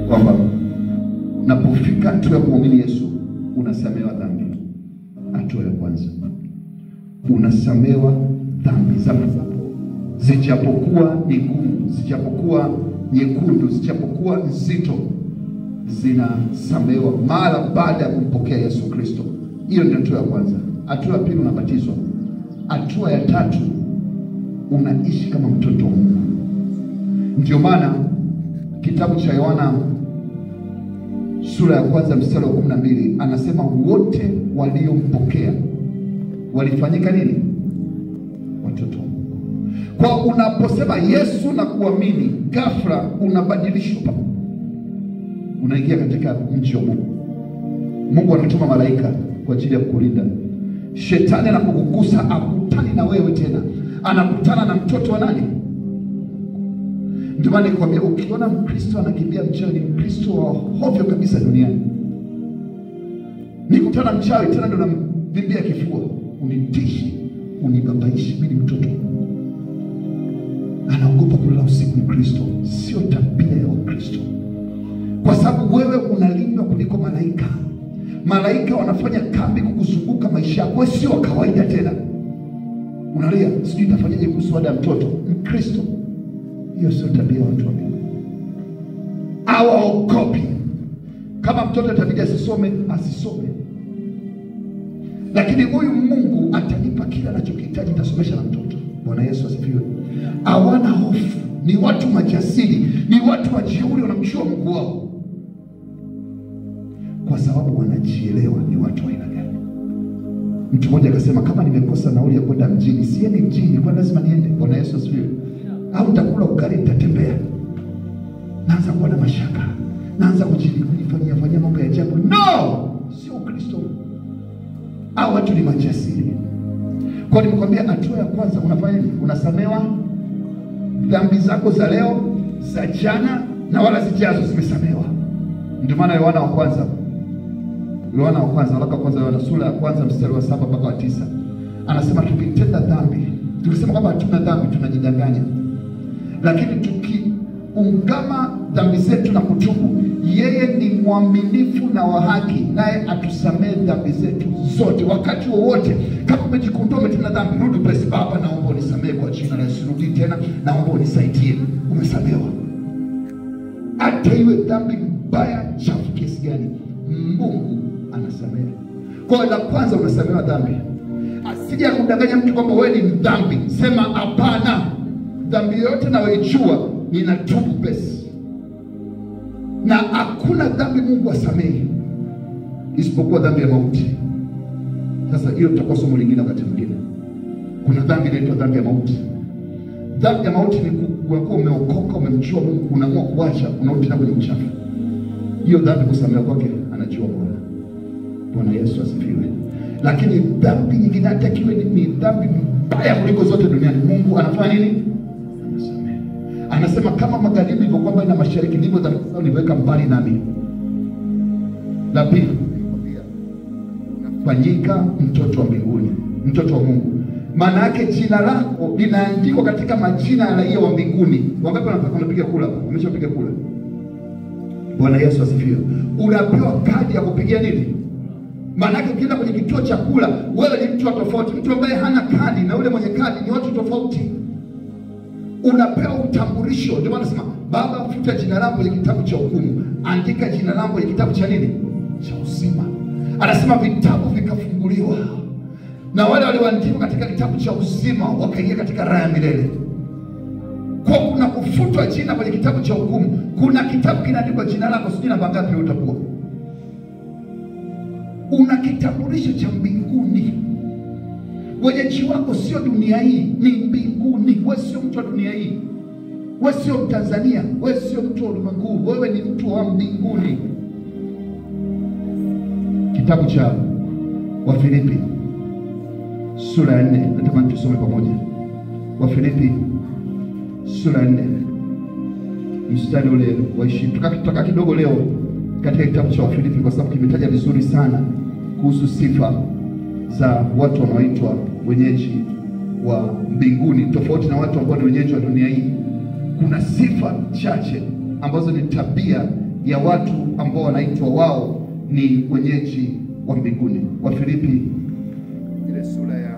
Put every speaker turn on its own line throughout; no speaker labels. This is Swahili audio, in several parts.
kwamba unapofika hatua ya kumwamini Yesu unasamehewa dhambi. Hatua ya kwanza unasamehewa dhambi zako zijapokuwa ni ngumu, zijapokuwa nyekundu, zijapokuwa nzito, zinasamehewa mara baada ya kumpokea Yesu Kristo. Hiyo ndio hatua ya kwanza. Hatua ya pili unabatizwa. Hatua ya tatu unaishi kama mtoto wa Mungu. Ndio maana kitabu cha Yohana sura ya kwanza mstari wa kumi na mbili anasema wote waliompokea walifanyika nini? Watoto wa Mungu. Kwa unaposema Yesu na kuamini, ghafla unabadilishwa, unaingia katika mji wa Mungu. Mungu anatuma malaika kwa ajili ya kukulinda. Shetani anapokugusa akutani na wewe tena, anakutana na mtoto wa nani? Ndio maana nikwambia, ukiona Mkristo anakimbia mchawi, ni Mkristo wa hovyo kabisa duniani. Nikutana mchawi tena ndo namvimbia kifua, unitishi, unibabaishi, mimi ni mtoto wa Mungu. Anaogopa kulala usiku. Mkristo sio tabia ya Wakristo, kwa sababu wewe unalindwa kuliko malaika. Malaika wanafanya kambi kukuzunguka maisha yako, wewe sio wa kawaida tena. Unalia, sijui itafanyaje kuhusu ada ya mtoto. Mkristo, hiyo sio tabia ya watu wa Mungu. Hawaogopi. Kama mtoto atabidi asisome, asisome, lakini huyu Mungu atanipa kila anachokihitaji, nitasomesha na mtoto. Bwana Yesu asifiwe. Hawana hofu, ni watu majasiri, ni watu wajeuri, wanamjua Mungu wao kwa sababu wanajielewa ni watu wa aina gani. Mtu mmoja akasema, kama nimekosa nauli ya kwenda mjini, siendi mjini, kwa lazima niende. Bwana Yesu asifiwe. Au nitakula ugali, nitatembea. Naanza kuwa na mashaka, naanza kujifanyia fanyia mambo ya ajabu. No, sio Ukristo. Au watu ni majasiri. Kwa nimekwambia, hatua ya kwanza unafanya nini? Unasamewa dhambi zako za leo, za jana na wala zijazo, zimesamewa. Ndio maana Yohana wa kwanza Yohana wa kwanza waraka wa kwanza Yohana sura ya kwanza mstari wa saba mpaka wa tisa anasema tukitenda dhambi, tukisema kwamba hatuna dhambi tunajidanganya, lakini tukiungama dhambi zetu na kutubu, yeye ni mwaminifu na wa haki, naye atusamehe dhambi zetu zote wakati wowote. Kama umejikundua umetenda dhambi, rudi upesi, Baba, naomba unisamehe kwa jina la Yesu, rudi tena, naomba unisaidie. Umesamehewa, hata iwe dhambi mbaya chafu kiasi gani, Mungu anasamehe. Kwa hiyo la kwanza unasamehewa dhambi. Asije akudanganya mtu kwamba wewe ni mdhambi. Sema hapana, dhambi yoyote nayoijua ninatubu pesi, na hakuna dhambi Mungu asamehe isipokuwa dhambi ya mauti. Sasa hiyo tutakuwa somo lingine wakati mwingine. Kuna dhambi inaitwa dhambi ya mauti. Dhambi ya mauti ni kuwa umeokoka, umemjua Mungu, unaamua kuacha, unarudi tena kwenye uchafu. Hiyo dhambi kusamehewa kwake anajua Bwana. Bwana Yesu asifiwe. Lakini dhambi nyingine hata kiwe ni, ni dhambi mbaya kuliko zote duniani, Mungu anafanya nini? Anasamehe. Anasema kama magharibi ilivyokuwa mbali na mashariki, ndivyo dhambi zao niliweka mbali nami. La pili, unafanyika mtoto wa mbinguni, mtoto wa Mungu. Maana yake jina lako linaandikwa katika majina ya raia wa mbinguni. Wangapi wanapiga kula? Wameshapiga kula? Bwana Yesu asifiwe. Unapewa kadi ya kupigia nini? Maanake ukienda kwenye kituo cha kula, wewe ni mtu wa tofauti. Mtu ambaye hana kadi na yule mwenye kadi ni watu tofauti. Unapewa utambulisho. Ndio maana nasema Baba, futa jina langu kwenye kitabu cha hukumu, andika jina langu kwenye kitabu cha nini? Cha uzima. Anasema vitabu vikafunguliwa, na wale walioandikwa katika kitabu cha uzima wakaingia katika raha ya milele kwa kuna kufutwa jina kwenye kitabu cha hukumu. Kuna kitabu kinaandikwa jina lako, sijui namba ngapi utakuwa una kitambulisho cha mbinguni. Wenyeji wako sio dunia hii, ni mbinguni. Wewe sio mtu wa dunia hii, wewe sio Mtanzania, wewe sio mtu wa ulimwengu, wewe ni mtu wa mbinguni. Kitabu cha Wafilipi sura ya nne, natamani tusome pamoja. Wafilipi sura ya nne mstari ule wa ishirini. Tutakaa kidogo leo katika kitabu cha Wafilipi kwa sababu kimetaja vizuri sana kuhusu sifa za watu wanaoitwa wenyeji wa mbinguni, tofauti na watu ambao ni wenyeji wa dunia hii. Kuna sifa chache ambazo ni tabia ya watu ambao wanaitwa wao ni wenyeji wa mbinguni. Wafilipi ile sura ya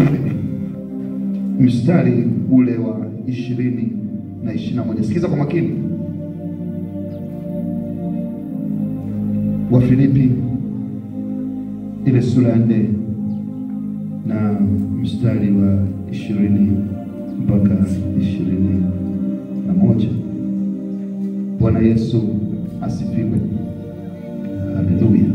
mstari ule wa ishirini na ishirini na moja. Sikiza kwa makini. Wafilipi ile sura ya nne na mstari wa ishirini mpaka ishirini na moja. Bwana Yesu asifiwe, haleluya.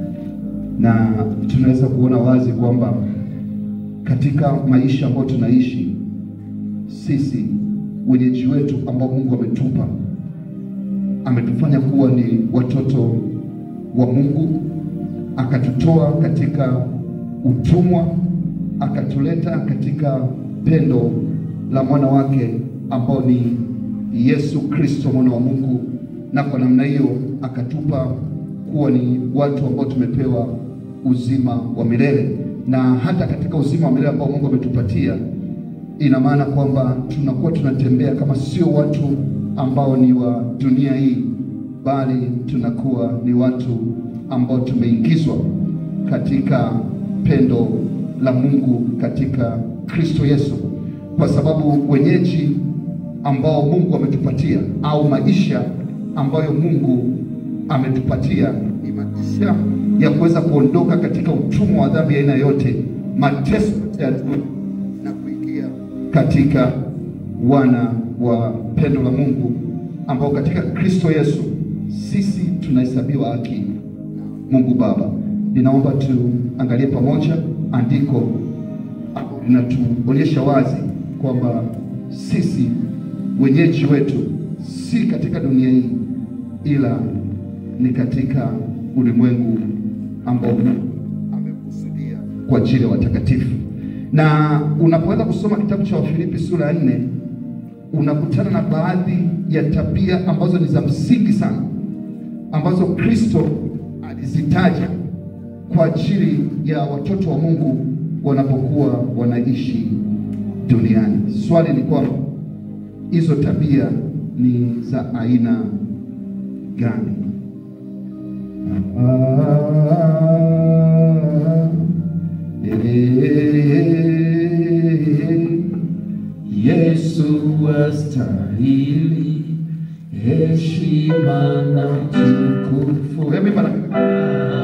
Na tunaweza kuona wazi kwamba katika maisha ambayo tunaishi sisi, wenyeji wetu ambao Mungu ametupa, ametufanya kuwa ni watoto wa Mungu, akatutoa katika utumwa, akatuleta katika pendo la mwana wake ambao ni Yesu Kristo mwana wa Mungu, na kwa namna hiyo akatupa kuwa ni watu ambao tumepewa uzima wa milele. Na hata katika uzima wa milele ambao Mungu ametupatia, ina maana kwamba tunakuwa tunatembea kama sio watu ambao ni wa dunia hii, bali tunakuwa ni watu ambao tumeingizwa katika pendo la Mungu katika Kristo Yesu, kwa sababu wenyeji ambao Mungu ametupatia au maisha ambayo Mungu ametupatia ni maisha ya kuweza kuondoka katika utumwa wa dhambi aina yote, mateso ya na kuingia katika wana wa pendo la Mungu ambao katika Kristo Yesu sisi tunahesabiwa haki Mungu Baba. Ninaomba tuangalie pamoja andiko linatuonyesha wazi kwamba sisi wenyeji wetu si katika dunia hii, ila ni katika ulimwengu ambao Mungu amekusudia kwa ajili ya watakatifu. Na unapoweza kusoma kitabu cha Wafilipi sura ya nne unakutana na baadhi ya tabia ambazo ni za msingi sana ambazo Kristo alizitaja kwa ajili ya watoto wa Mungu wanapokuwa wanaishi duniani. Swali ni kwamba hizo tabia ni za aina gani? Ah, eh,
Yesu astahili heshima na utukufu.
Wewe mimba na mimi.
Ah,